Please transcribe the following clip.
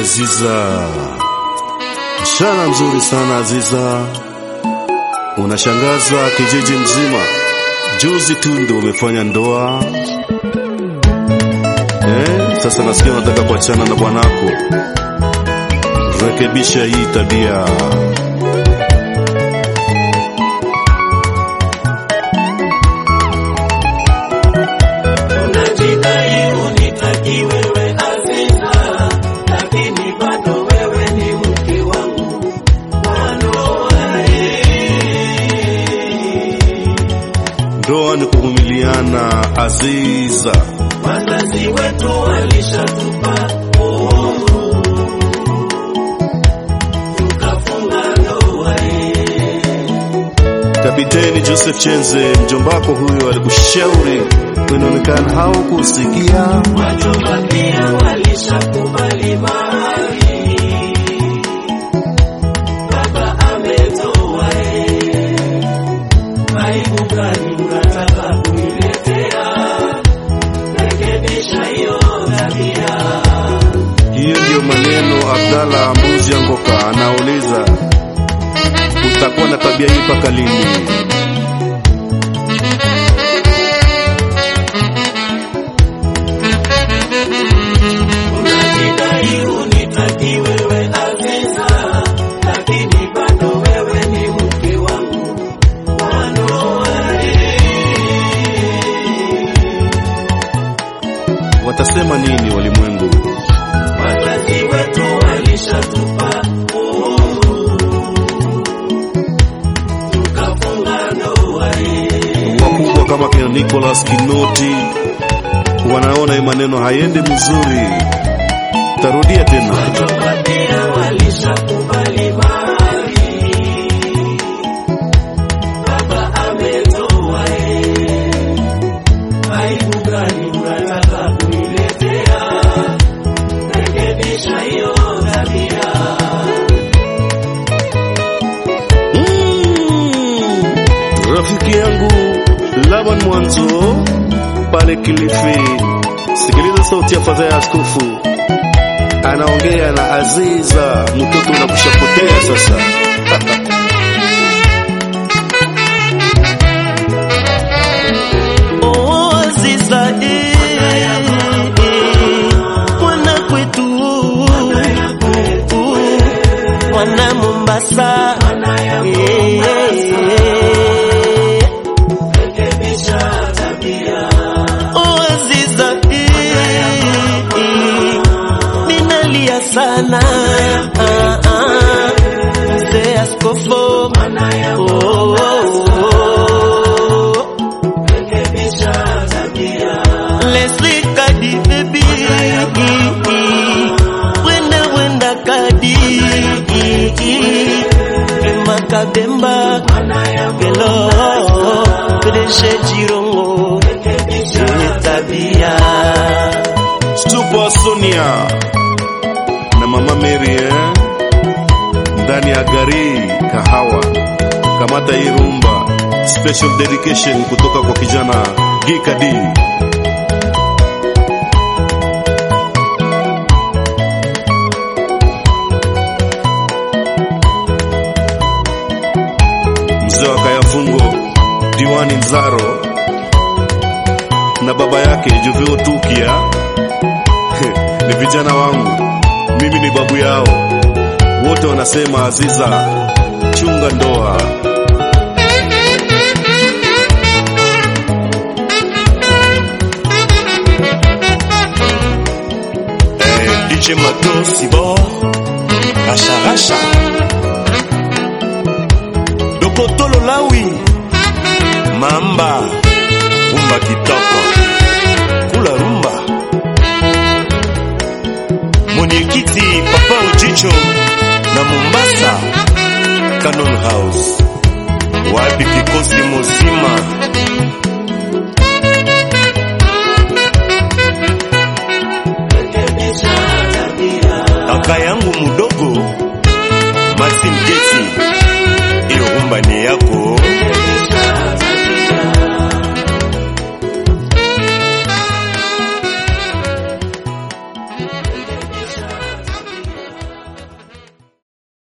Aziza, msichana mzuri sana Aziza, unashangaza kijiji mzima. Juzi tu ndio umefanya ndoa eh? Sasa nasikia unataka kuachana na bwanako. Rekebisha hii tabia. Unajidai unitaki wewe Aziza, lakini bado wewe ni mke wangu wa ndoa. Ndoa ni kuvumiliana Aziza. Wazazi wetu walishatupa uhuru, tukafunga ndoa. Kapiteni Joseph Chenze, mjombako huyo alikushauri, inaonekana haukusikia. Wajomba pia walishakubali mahari, baba ametoa. Aibu gani unataka kuniletea? Rekebisha hiyo tabia. Hiyo ndiyo maneno Abdalla Mbuzi Angoka anauliza, utakuwa na tabia hii mpaka lini? Unajidai unitaki wewe Aziza, lakini bado wewe ni mke wangu wa ndoa. Watasema nini walimwengu? Wazazi wetu walishatupa uhuru, tukafunga ndoa. Wakubwa kama kina Nicholas Kinoti wanaona hii maneno hayendi mzuri. Tarudia tena. Wajomba pia walishakubali mahari, baba ametoa. Aibu gani unataka kuniletea? Rekebisha hiyo tabia. Mm, rafiki yangu Laban Mwanzo pale Kilifi, sikiliza sauti ya fadhaa ya askofu anaongea na Aziza, mtoto unakushapotea sasa. Oh, Aziza, eh, eh, mwana kwetu mwana Mombasa eh, Rekebisha tabia. oh, Aziza, eh, eh, ninalia sana ah, ah, mzee askofu oh, oh, oh. Rekebisha tabia. Leslie Kadi baby Wenda wenda Kadi Emma Kabemba Hello Pedeshe Jirongo Yenye tabia Super Sonia na mama Mary eh? ndani ya gari kahawa. Kamata hii rumba, special dedication kutoka kwa kijana Gikadi. Mzee wa Kayafungo, Diwani Nzaro na baba yake Jovio Tukia ni vijana wangu, mimi ni babu yao. Wote wanasema Aziza, chunga ndoa. Eh, DJ Mato Sibor Rasha Rasha Dokotolo Lawi Mamba Rumba kitoko Kula rumba Mwenyekiti Papa Ujicho na Mombasa Canon House wapi kikosi muzima